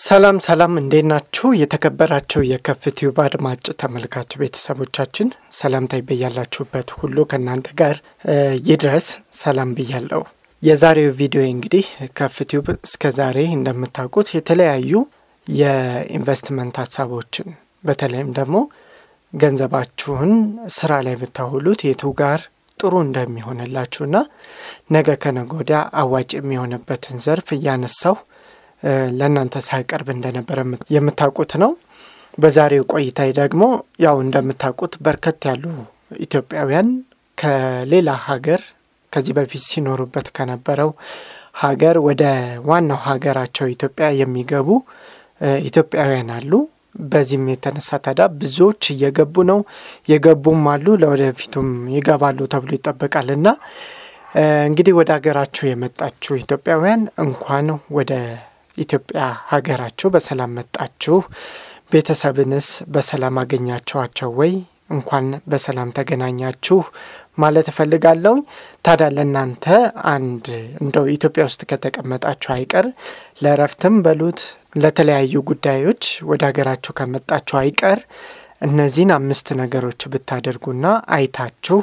ሰላም ሰላም፣ እንዴት ናችሁ? የተከበራችሁ የከፍትዩብ አድማጭ ተመልካች ቤተሰቦቻችን ሰላምታ በያላችሁበት ሁሉ ከእናንተ ጋር ይድረስ። ሰላም ብያለሁ። የዛሬው ቪዲዮ እንግዲህ ከፍትዩብ እስከ ዛሬ እንደምታውቁት የተለያዩ የኢንቨስትመንት ሀሳቦችን በተለይም ደግሞ ገንዘባችሁን ስራ ላይ ብታውሉት የቱ ጋር ጥሩ እንደሚሆንላችሁና ነገ ከነገ ወዲያ አዋጭ የሚሆንበትን ዘርፍ እያነሳው ለእናንተ ሳይቀርብ እንደነበረ የምታውቁት ነው። በዛሬው ቆይታዬ ደግሞ ያው እንደምታውቁት በርከት ያሉ ኢትዮጵያውያን ከሌላ ሀገር ከዚህ በፊት ሲኖሩበት ከነበረው ሀገር ወደ ዋናው ሀገራቸው ኢትዮጵያ የሚገቡ ኢትዮጵያውያን አሉ። በዚህም የተነሳ ታዲያ ብዙዎች እየገቡ ነው፣ የገቡም አሉ፣ ለወደፊቱም ይገባሉ ተብሎ ይጠበቃል እና እንግዲህ ወደ ሀገራችሁ የመጣችሁ ኢትዮጵያውያን እንኳን ወደ ኢትዮጵያ ሀገራችሁ በሰላም መጣችሁ። ቤተሰብንስ በሰላም አገኛችኋቸው ወይ? እንኳን በሰላም ተገናኛችሁ ማለት እፈልጋለሁ። ታዲያ ለእናንተ አንድ እንደው ኢትዮጵያ ውስጥ ከተቀመጣችሁ አይቀር ለእረፍትም በሉት ለተለያዩ ጉዳዮች ወደ ሀገራችሁ ከመጣችሁ አይቀር እነዚህን አምስት ነገሮች ብታደርጉና አይታችሁ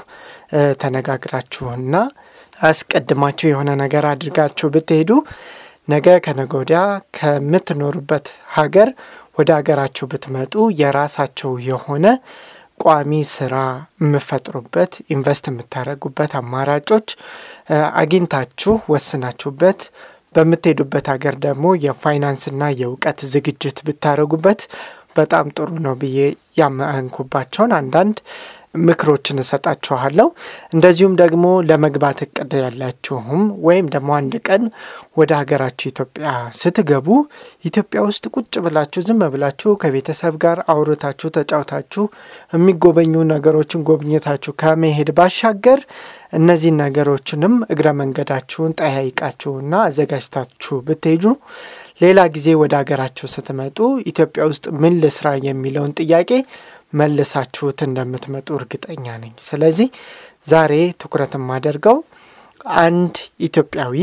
ተነጋግራችሁና አስቀድማችሁ የሆነ ነገር አድርጋችሁ ብትሄዱ ነገ ከነገ ወዲያ ከምትኖሩበት ሀገር ወደ ሀገራችሁ ብትመጡ የራሳችሁ የሆነ ቋሚ ስራ የምፈጥሩበት ኢንቨስት የምታደርጉበት አማራጮች አግኝታችሁ ወስናችሁበት በምትሄዱበት ሀገር ደግሞ የፋይናንስና የእውቀት ዝግጅት ብታደርጉበት በጣም ጥሩ ነው ብዬ ያመንኩባቸውን አንዳንድ ምክሮችን እሰጣችኋለሁ። እንደዚሁም ደግሞ ለመግባት እቅድ ያላችሁም ወይም ደግሞ አንድ ቀን ወደ ሀገራችሁ ኢትዮጵያ ስትገቡ ኢትዮጵያ ውስጥ ቁጭ ብላችሁ ዝም ብላችሁ ከቤተሰብ ጋር አውርታችሁ ተጫውታችሁ የሚጎበኙ ነገሮችን ጎብኝታችሁ ከመሄድ ባሻገር እነዚህን ነገሮችንም እግረ መንገዳችሁን ጠያይቃችሁና አዘጋጅታችሁ ብትሄዱ ሌላ ጊዜ ወደ ሀገራችሁ ስትመጡ ኢትዮጵያ ውስጥ ምን ልስራ የሚለውን ጥያቄ መልሳችሁት እንደምትመጡ እርግጠኛ ነኝ። ስለዚህ ዛሬ ትኩረት የማደርገው አንድ ኢትዮጵያዊ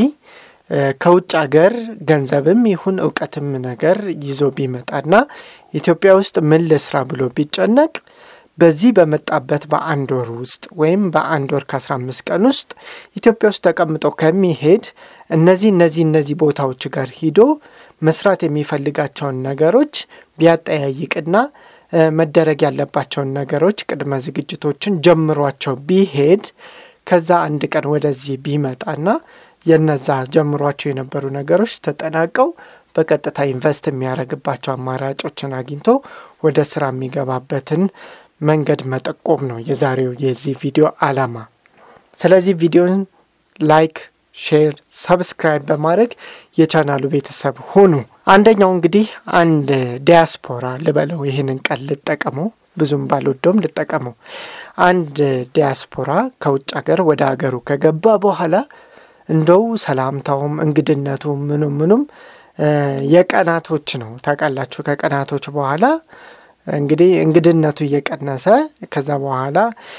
ከውጭ ሀገር ገንዘብም ይሁን እውቀትም ነገር ይዞ ቢመጣና ኢትዮጵያ ውስጥ ምን ልስራ ብሎ ቢጨነቅ በዚህ በመጣበት በአንድ ወር ውስጥ ወይም በአንድ ወር ከአስራ አምስት ቀን ውስጥ ኢትዮጵያ ውስጥ ተቀምጦ ከሚሄድ እነዚህ እነዚህ እነዚህ ቦታዎች ጋር ሂዶ መስራት የሚፈልጋቸውን ነገሮች ቢያጠያይቅና መደረግ ያለባቸውን ነገሮች ቅድመ ዝግጅቶችን ጀምሯቸው ቢሄድ ከዛ አንድ ቀን ወደዚህ ቢመጣና የነዛ ጀምሯቸው የነበሩ ነገሮች ተጠናቀው በቀጥታ ኢንቨስት የሚያደርግባቸው አማራጮችን አግኝቶ ወደ ስራ የሚገባበትን መንገድ መጠቆም ነው የዛሬው የዚህ ቪዲዮ ዓላማ። ስለዚህ ቪዲዮን ላይክ፣ ሼር፣ ሰብስክራይብ በማድረግ የቻናሉ ቤተሰብ ሁኑ። አንደኛው እንግዲህ አንድ ዲያስፖራ ልበለው፣ ይህንን ቃል ልጠቀመው፣ ብዙም ባልወደውም ልጠቀመው። አንድ ዲያስፖራ ከውጭ ሀገር ወደ ሀገሩ ከገባ በኋላ እንደው ሰላምታውም እንግድነቱ ምኑም ምኑም የቀናቶች ነው ታውቃላችሁ። ከቀናቶች በኋላ እንግዲህ እንግድነቱ እየቀነሰ ከዛ በኋላ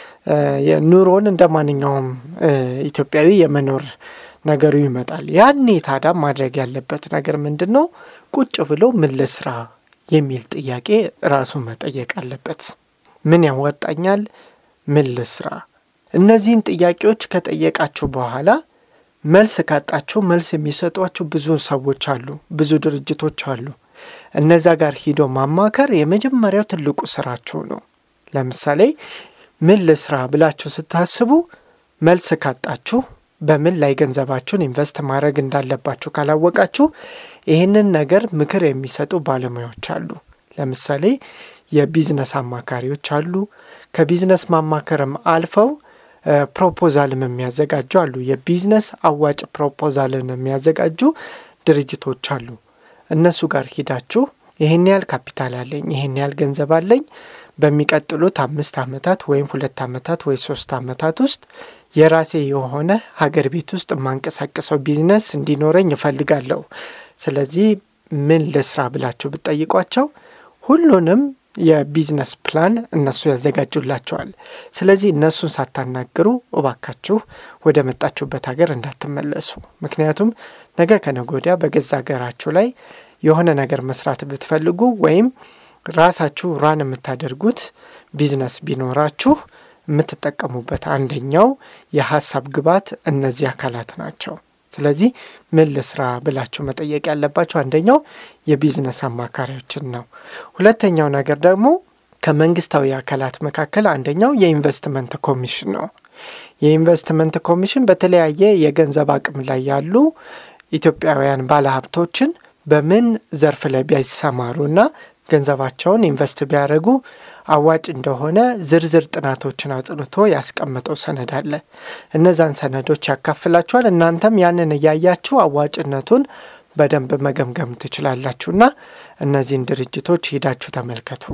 ኑሮን እንደ ማንኛውም ኢትዮጵያዊ የመኖር ነገሩ ይመጣል። ያኔ ታዲያ ማድረግ ያለበት ነገር ምንድን ነው? ቁጭ ብሎ ምን ልስራ የሚል ጥያቄ ራሱ መጠየቅ አለበት። ምን ያዋጣኛል? ምን ልስራ? እነዚህን ጥያቄዎች ከጠየቃችሁ በኋላ መልስ ካጣችሁ መልስ የሚሰጧችሁ ብዙ ሰዎች አሉ፣ ብዙ ድርጅቶች አሉ። እነዛ ጋር ሂዶ ማማከር የመጀመሪያው ትልቁ ስራችሁ ነው። ለምሳሌ ምን ልስራ ብላችሁ ስታስቡ መልስ ካጣችሁ በምን ላይ ገንዘባችሁን ኢንቨስት ማድረግ እንዳለባችሁ ካላወቃችሁ ይህንን ነገር ምክር የሚሰጡ ባለሙያዎች አሉ። ለምሳሌ የቢዝነስ አማካሪዎች አሉ። ከቢዝነስ ማማከርም አልፈው ፕሮፖዛልም የሚያዘጋጁ አሉ። የቢዝነስ አዋጭ ፕሮፖዛልን የሚያዘጋጁ ድርጅቶች አሉ። እነሱ ጋር ሂዳችሁ ይህን ያህል ካፒታል አለኝ፣ ይህን ያህል ገንዘብ አለኝ፣ በሚቀጥሉት አምስት ዓመታት ወይም ሁለት ዓመታት ወይ ሶስት ዓመታት ውስጥ የራሴ የሆነ ሀገር ቤት ውስጥ የማንቀሳቀሰው ቢዝነስ እንዲኖረኝ እፈልጋለሁ። ስለዚህ ምን ልስራ ብላችሁ ብትጠይቋቸው ሁሉንም የቢዝነስ ፕላን እነሱ ያዘጋጁላቸዋል። ስለዚህ እነሱን ሳታናግሩ እባካችሁ ወደ መጣችሁበት ሀገር እንዳትመለሱ። ምክንያቱም ነገ ከነገ ወዲያ በገዛ ሀገራችሁ ላይ የሆነ ነገር መስራት ብትፈልጉ ወይም ራሳችሁ ራን የምታደርጉት ቢዝነስ ቢኖራችሁ የምትጠቀሙበት አንደኛው የሀሳብ ግብዓት እነዚህ አካላት ናቸው። ስለዚህ ምን ልስራ ብላችሁ መጠየቅ ያለባቸው አንደኛው የቢዝነስ አማካሪዎችን ነው። ሁለተኛው ነገር ደግሞ ከመንግስታዊ አካላት መካከል አንደኛው የኢንቨስትመንት ኮሚሽን ነው። የኢንቨስትመንት ኮሚሽን በተለያየ የገንዘብ አቅም ላይ ያሉ ኢትዮጵያውያን ባለሀብቶችን በምን ዘርፍ ላይ ቢያሰማሩና ገንዘባቸውን ኢንቨስት ቢያደርጉ አዋጭ እንደሆነ ዝርዝር ጥናቶችን አጥንቶ ያስቀመጠው ሰነድ አለ። እነዛን ሰነዶች ያካፍላችኋል። እናንተም ያንን እያያችሁ አዋጭነቱን በደንብ መገምገም ትችላላችሁና እነዚህን ድርጅቶች ሄዳችሁ ተመልከቱ።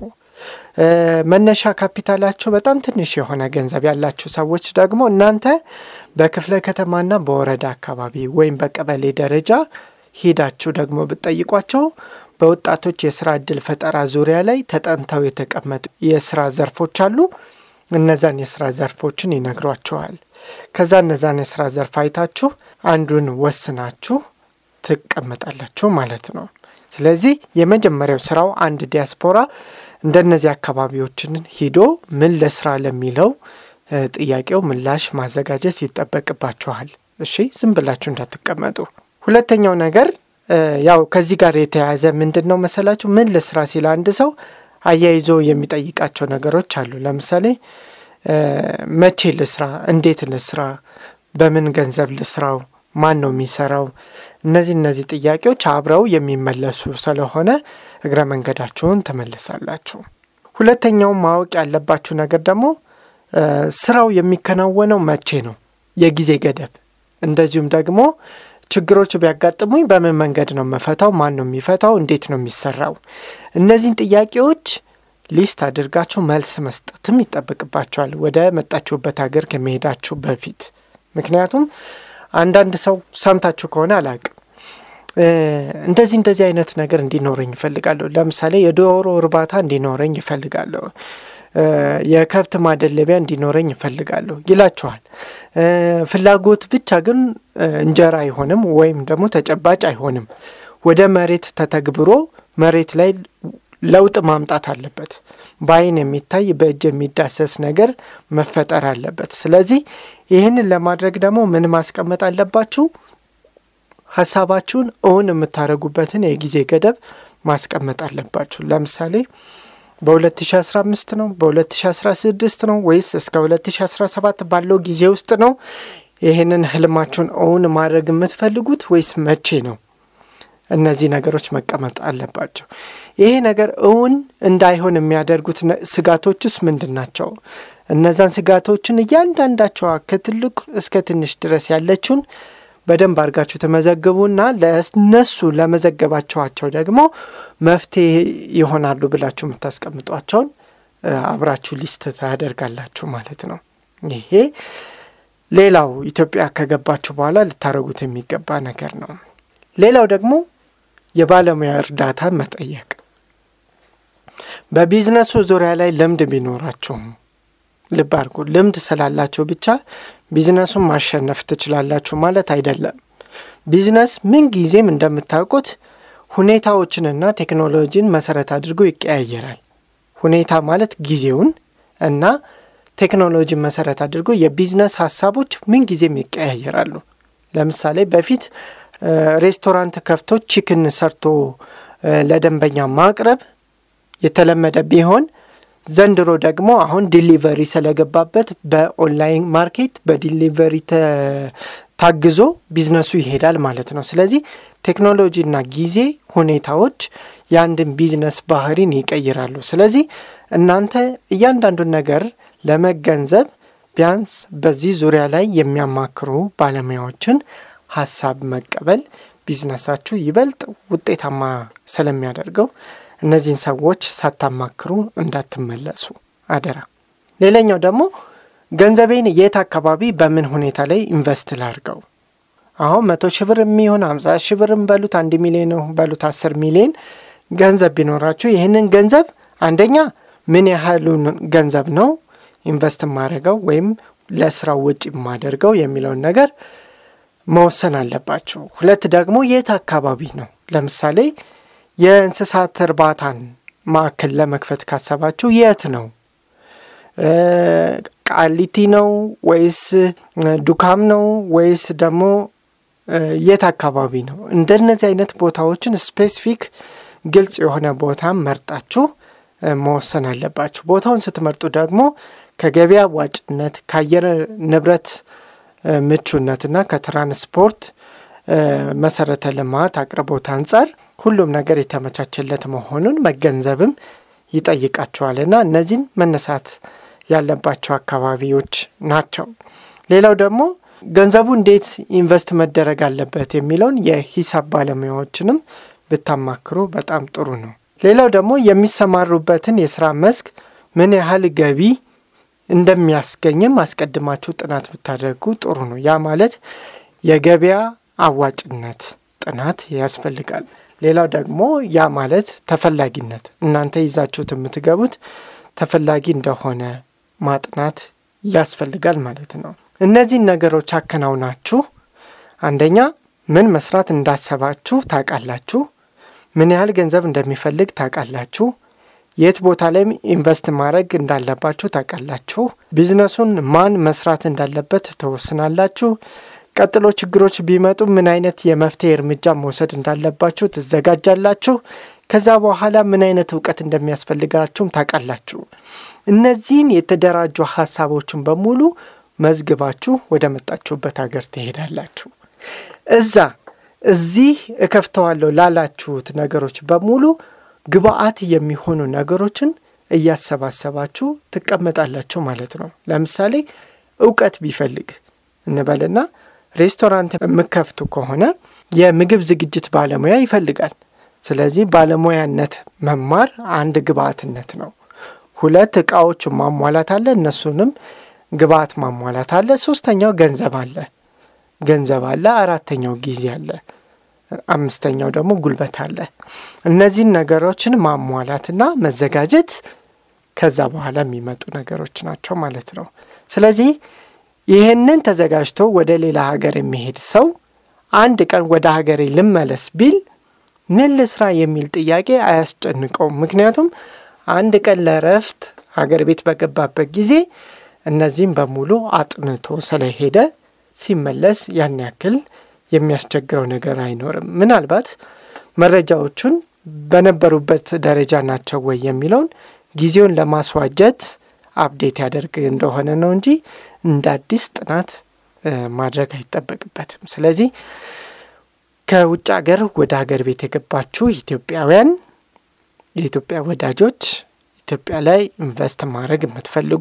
መነሻ ካፒታላቸው በጣም ትንሽ የሆነ ገንዘብ ያላችሁ ሰዎች ደግሞ እናንተ በክፍለ ከተማና በወረዳ አካባቢ ወይም በቀበሌ ደረጃ ሄዳችሁ ደግሞ ብትጠይቋቸው በወጣቶች የስራ እድል ፈጠራ ዙሪያ ላይ ተጠንተው የተቀመጡ የስራ ዘርፎች አሉ። እነዛን የስራ ዘርፎችን ይነግሯችኋል። ከዛ እነዛን የስራ ዘርፍ አይታችሁ አንዱን ወስናችሁ ትቀመጣላችሁ ማለት ነው። ስለዚህ የመጀመሪያው ስራው አንድ ዲያስፖራ እንደነዚህ አካባቢዎችን ሂዶ ምን ለስራ ለሚለው ጥያቄው ምላሽ ማዘጋጀት ይጠበቅባችኋል። እሺ፣ ዝም ብላችሁ እንዳትቀመጡ። ሁለተኛው ነገር ያው ከዚህ ጋር የተያያዘ ምንድን ነው መሰላችሁ? ምን ልስራ ሲል አንድ ሰው አያይዞ የሚጠይቃቸው ነገሮች አሉ። ለምሳሌ መቼ ልስራ፣ እንዴት ልስራ፣ በምን ገንዘብ ልስራው፣ ማን ነው የሚሰራው? እነዚህ እነዚህ ጥያቄዎች አብረው የሚመለሱ ስለሆነ እግረ መንገዳችሁን ትመልሳላችሁ። ሁለተኛው ማወቅ ያለባችሁ ነገር ደግሞ ስራው የሚከናወነው መቼ ነው፣ የጊዜ ገደብ፣ እንደዚሁም ደግሞ ችግሮች ቢያጋጥሙኝ በምን መንገድ ነው መፈታው? ማን ነው የሚፈታው? እንዴት ነው የሚሰራው? እነዚህን ጥያቄዎች ሊስት አድርጋችሁ መልስ መስጠትም ይጠበቅባቸዋል ወደ መጣችሁበት ሀገር ከመሄዳችሁ በፊት። ምክንያቱም አንዳንድ ሰው ሰምታችሁ ከሆነ አላቅም እንደዚህ እንደዚህ አይነት ነገር እንዲኖረኝ ይፈልጋለሁ። ለምሳሌ የዶሮ እርባታ እንዲኖረኝ ይፈልጋለሁ፣ የከብት ማደለቢያ እንዲኖረኝ ይፈልጋለሁ ይላችኋል። ፍላጎት ብቻ ግን እንጀራ አይሆንም፣ ወይም ደግሞ ተጨባጭ አይሆንም። ወደ መሬት ተተግብሮ መሬት ላይ ለውጥ ማምጣት አለበት። በአይን የሚታይ በእጅ የሚዳሰስ ነገር መፈጠር አለበት። ስለዚህ ይህንን ለማድረግ ደግሞ ምን ማስቀመጥ አለባችሁ? ሀሳባችሁን እውን የምታደርጉበትን የጊዜ ገደብ ማስቀመጥ አለባችሁ። ለምሳሌ በ2015 ነው፣ በ2016 ነው ወይስ እስከ 2017 ባለው ጊዜ ውስጥ ነው ይህንን ህልማችሁን እውን ማድረግ የምትፈልጉት ወይስ መቼ ነው? እነዚህ ነገሮች መቀመጥ አለባቸው። ይሄ ነገር እውን እንዳይሆን የሚያደርጉት ስጋቶችስ ምንድን ናቸው? እነዛን ስጋቶችን እያንዳንዳቸዋ ከትልቅ እስከ ትንሽ ድረስ ያለችውን በደንብ አድርጋችሁ ተመዘግቡና ለእነሱ ለመዘገባቸዋቸው ደግሞ መፍትሄ ይሆናሉ ብላችሁ የምታስቀምጧቸውን አብራችሁ ሊስት ታደርጋላችሁ ማለት ነው። ይሄ ሌላው ኢትዮጵያ ከገባችሁ በኋላ ልታደርጉት የሚገባ ነገር ነው። ሌላው ደግሞ የባለሙያ እርዳታ መጠየቅ። በቢዝነሱ ዙሪያ ላይ ልምድ ቢኖራችሁም ልብ አድርጉ። ልምድ ስላላችሁ ብቻ ቢዝነሱን ማሸነፍ ትችላላችሁ ማለት አይደለም። ቢዝነስ ምን ጊዜም እንደምታውቁት ሁኔታዎችንና ቴክኖሎጂን መሰረት አድርጎ ይቀያየራል። ሁኔታ ማለት ጊዜውን እና ቴክኖሎጂን መሰረት አድርጎ የቢዝነስ ሀሳቦች ምን ጊዜም ይቀያየራሉ። ለምሳሌ በፊት ሬስቶራንት ከፍቶ ቺክን ሰርቶ ለደንበኛ ማቅረብ የተለመደ ቢሆን ዘንድሮ ደግሞ አሁን ዲሊቨሪ ስለገባበት በኦንላይን ማርኬት በዲሊቨሪ ታግዞ ቢዝነሱ ይሄዳል ማለት ነው። ስለዚህ ቴክኖሎጂና ጊዜ ሁኔታዎች የአንድን ቢዝነስ ባህሪን ይቀይራሉ። ስለዚህ እናንተ እያንዳንዱን ነገር ለመገንዘብ ቢያንስ በዚህ ዙሪያ ላይ የሚያማክሩ ባለሙያዎችን ሀሳብ መቀበል ቢዝነሳችሁ ይበልጥ ውጤታማ ስለሚያደርገው እነዚህን ሰዎች ሳታማክሩ እንዳትመለሱ አደራ። ሌላኛው ደግሞ ገንዘቤን የት አካባቢ በምን ሁኔታ ላይ ኢንቨስት ላድርገው? አሁን መቶ ሺህ ብር የሚሆን አምሳ ሺህ ብርም በሉት አንድ ሚሊዮን በሉት አስር ሚሊዮን ገንዘብ ቢኖራችሁ ይህንን ገንዘብ አንደኛ ምን ያህሉን ገንዘብ ነው ኢንቨስት የማደርገው ወይም ለስራው ውጭ የማደርገው የሚለውን ነገር መወሰን አለባቸው። ሁለት ደግሞ የት አካባቢ ነው። ለምሳሌ የእንስሳት እርባታን ማዕከል ለመክፈት ካሰባችሁ የት ነው? ቃሊቲ ነው ወይስ ዱካም ነው ወይስ ደግሞ የት አካባቢ ነው? እንደነዚህ አይነት ቦታዎችን ስፔሲፊክ ግልጽ የሆነ ቦታ መርጣችሁ መወሰን አለባችሁ። ቦታውን ስትመርጡ ደግሞ ከገበያ ዋጭነት፣ ከአየር ንብረት ምቹነትና ከትራንስፖርት መሰረተ ልማት አቅርቦት አንጻር ሁሉም ነገር የተመቻቸለት መሆኑን መገንዘብም ይጠይቃቸዋልና እነዚህን መነሳት ያለባቸው አካባቢዎች ናቸው። ሌላው ደግሞ ገንዘቡ እንዴት ኢንቨስት መደረግ አለበት የሚለውን የሂሳብ ባለሙያዎችንም ብታማክሩ በጣም ጥሩ ነው። ሌላው ደግሞ የሚሰማሩበትን የስራ መስክ ምን ያህል ገቢ እንደሚያስገኝም አስቀድማችሁ ጥናት ብታደርጉ ጥሩ ነው። ያ ማለት የገበያ አዋጭነት ጥናት ያስፈልጋል። ሌላው ደግሞ ያ ማለት ተፈላጊነት እናንተ ይዛችሁት የምትገቡት ተፈላጊ እንደሆነ ማጥናት ያስፈልጋል ማለት ነው። እነዚህን ነገሮች አከናውናችሁ አንደኛ ምን መስራት እንዳሰባችሁ ታውቃላችሁ። ምን ያህል ገንዘብ እንደሚፈልግ ታውቃላችሁ። የት ቦታ ላይም ኢንቨስት ማድረግ እንዳለባችሁ ታውቃላችሁ። ቢዝነሱን ማን መስራት እንዳለበት ተወስናላችሁ። ቀጥሎ ችግሮች ቢመጡ ምን አይነት የመፍትሄ እርምጃ መውሰድ እንዳለባችሁ ትዘጋጃላችሁ። ከዛ በኋላ ምን አይነት እውቀት እንደሚያስፈልጋችሁም ታውቃላችሁ። እነዚህን የተደራጁ ሀሳቦችን በሙሉ መዝግባችሁ ወደ መጣችሁበት ሀገር ትሄዳላችሁ። እዛ እዚህ እከፍተዋለሁ ላላችሁት ነገሮች በሙሉ ግብአት የሚሆኑ ነገሮችን እያሰባሰባችሁ ትቀመጣላችሁ ማለት ነው። ለምሳሌ እውቀት ቢፈልግ እንበልና ሬስቶራንት የምከፍቱ ከሆነ የምግብ ዝግጅት ባለሙያ ይፈልጋል። ስለዚህ ባለሙያነት መማር አንድ ግብአትነት ነው። ሁለት እቃዎች ማሟላት አለ፣ እነሱንም ግብአት ማሟላት አለ። ሶስተኛው ገንዘብ አለ ገንዘብ አለ። አራተኛው ጊዜ አለ። አምስተኛው ደግሞ ጉልበት አለ። እነዚህን ነገሮችን ማሟላትና መዘጋጀት ከዛ በኋላ የሚመጡ ነገሮች ናቸው ማለት ነው። ስለዚህ ይህንን ተዘጋጅቶ ወደ ሌላ ሀገር የሚሄድ ሰው አንድ ቀን ወደ ሀገሬ ልመለስ ቢል ምን ልስራ የሚል ጥያቄ አያስጨንቀውም። ምክንያቱም አንድ ቀን ለእረፍት ሀገር ቤት በገባበት ጊዜ እነዚህም በሙሉ አጥንቶ ስለሄደ ሲመለስ ያን ያክል የሚያስቸግረው ነገር አይኖርም። ምናልባት መረጃዎቹን በነበሩበት ደረጃ ናቸው ወይ የሚለውን ጊዜውን ለማስዋጀት አፕዴት ያደርግ እንደሆነ ነው እንጂ እንደ አዲስ ጥናት ማድረግ አይጠበቅበትም። ስለዚህ ከውጭ ሀገር ወደ ሀገር ቤት የገባችሁ ኢትዮጵያውያን፣ የኢትዮጵያ ወዳጆች፣ ኢትዮጵያ ላይ ኢንቨስት ማድረግ የምትፈልጉ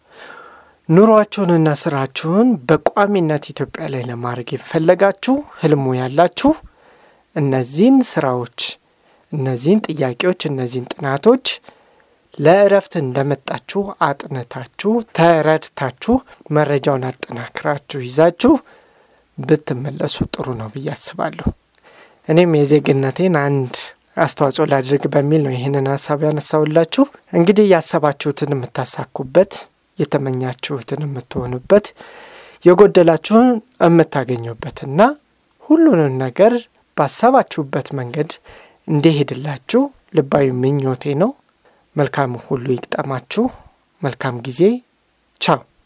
ኑሯችሁንና ስራችሁን በቋሚነት ኢትዮጵያ ላይ ለማድረግ የፈለጋችሁ ህልሙ ያላችሁ እነዚህን ስራዎች፣ እነዚህን ጥያቄዎች፣ እነዚህን ጥናቶች ለእረፍት እንደመጣችሁ አጥንታችሁ ተረድታችሁ መረጃውን አጠናክራችሁ ይዛችሁ ብትመለሱ ጥሩ ነው ብዬ አስባለሁ። እኔም የዜግነቴን አንድ አስተዋጽኦ ላድርግ በሚል ነው ይህንን ሀሳብ ያነሳውላችሁ። እንግዲህ ያሰባችሁትን የምታሳኩበት የተመኛችሁትን የምትሆኑበት የጎደላችሁን የምታገኙበትና ሁሉንም ነገር ባሰባችሁበት መንገድ እንዲሄድላችሁ ልባዊ ምኞቴ ነው። መልካም ሁሉ ይግጠማችሁ። መልካም ጊዜ። ቻው